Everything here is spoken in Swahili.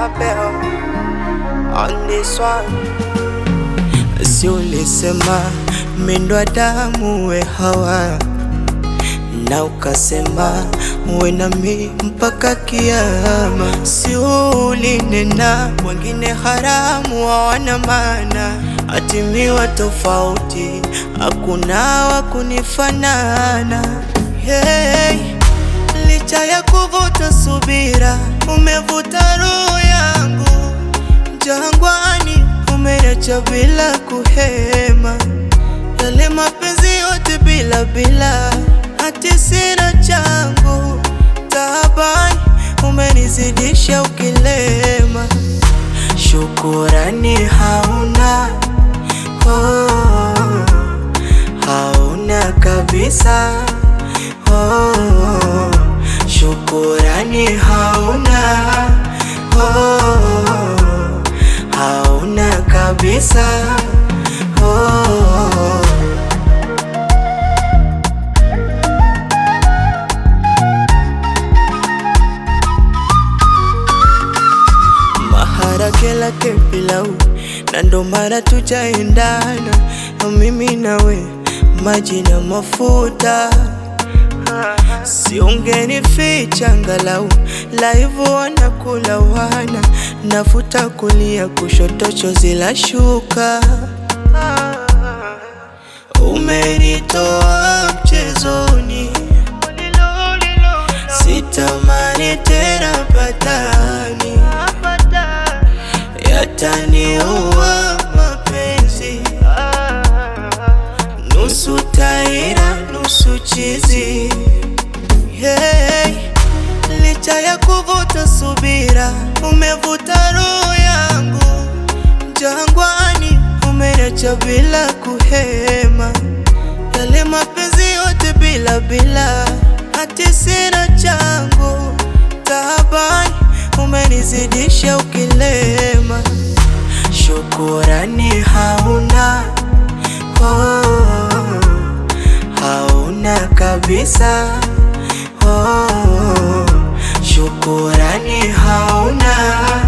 Abel on this one. Si ulisema mindwa damu we Hawa, na ukasema uwe nami mpaka kiama. Si ulinena wengine haramu hawana maana, atimiwa tofauti, hakuna wa kunifanana. Hey, licha ya kuvuta subira, umevuta roho yangu jangwani, umeacha bila kuhema, yale mapenzi yote bila bila, hati sina changu taabani, umenizidisha ukilema, shukurani hauna oh, hauna kabisa oh, shukurani hauna oh, hauna kabisa oh. Maharage lake pilau na ndo maana tujaendana mimi nawe maji na mafuta siungenificha angalau laivu wanakula wana nafuta kulia kushoto chozi la shuka umenitoa mchezoni sitamani tena patani yataniua mapenzi nusu taira nusu chizi hey, licha ya kuvuta subira umevuta roho yangu jangwani umeacha bila kuhema yale mapenzi yote bila bila hati sina changu taabani umenizidisha ukilema shukurani hauna oh, hauna kabisa oh, shukurani hauna